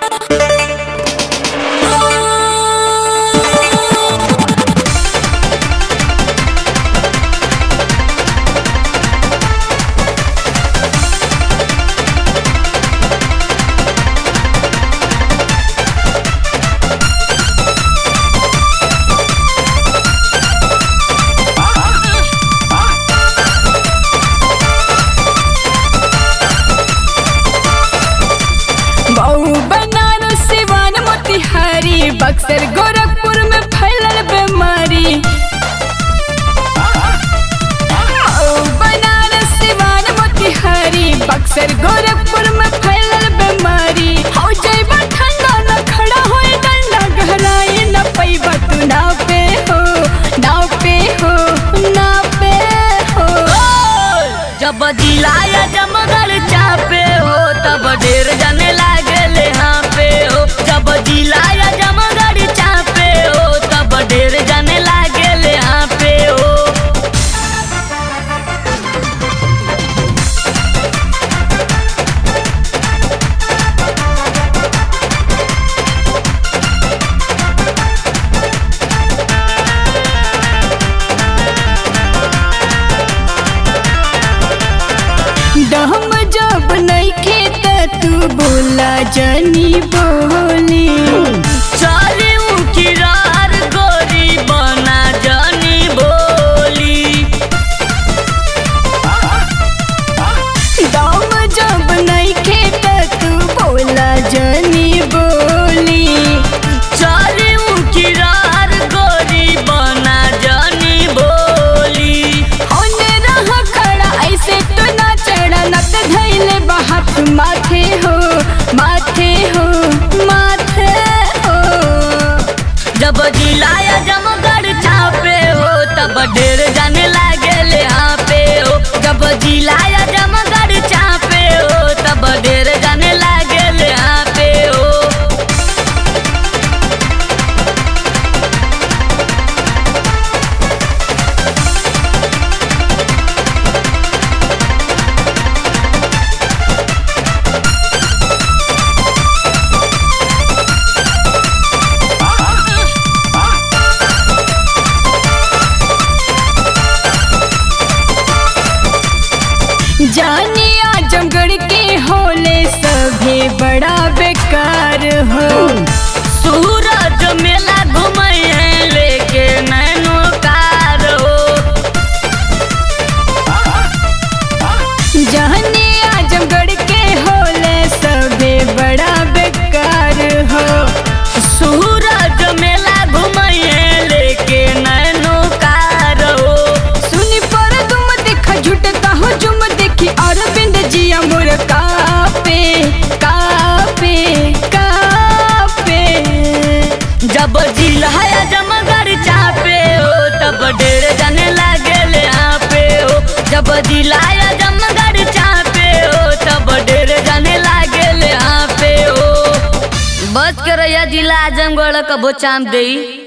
मऊ बनारस सिवान मोतिहारी बक्सर गोरखपुर में फैलल बीमारी मऊ बनारस सिवान मोतिहारी बक्सर गोरखपुर में फैलल बीमारी हो जाइबा ठंडा न खड़ा होए डंडा गहराई न पैबा तू नाव पे हो नाव पे हो नाव पे हो जब जिलाया जमगढ़ चापे हो तब ढेर जाने लागले हाँ पे हो जब जिलाया जमगढ़ चापे हो तब ढेर जाने लागले हाँ पे हो डहम जब नइखे त तू बोला जनी बोली चली किरार गोरी बना जानी बोली दम जब नइखे त तू बोला जनी बोली चली किरार गोरी बना जानी बोली होने रह खड़ा ऐसे तो ना चढ़ा न त धैले बहात माथे हो माथे हो माथे हो जब जिलाया जमगढ़ छापे हो तब ढेर जाने लागले हाँ पे हो जब जिलाया जमगढ़ छापे हो तब ढेर जाने लागले हाँ पे हो जाने आजमगढ़ के होले सभे बड़ा बेकार हो सूरज मेला घूमे हैं लेके नैनो कार हो जाने आजमगढ़ के होले सभे बड़ा बेकार हो सूरज मेला घूमे हैं लेके नैनो कार हो सुनी पर तुम देखा झूठ कहो जुम देखी और बिंद जिया मोर कापे कापे कापे जब जिलाया जमगढ़ चापे हो तब ढेर जाने लागले यहाँ पे हो जब जिलाया जमगढ़ चापे हो तब ढेर जाने लागले यहाँ पे हो बच कर जिला आजमगढ़ कबो चाम दई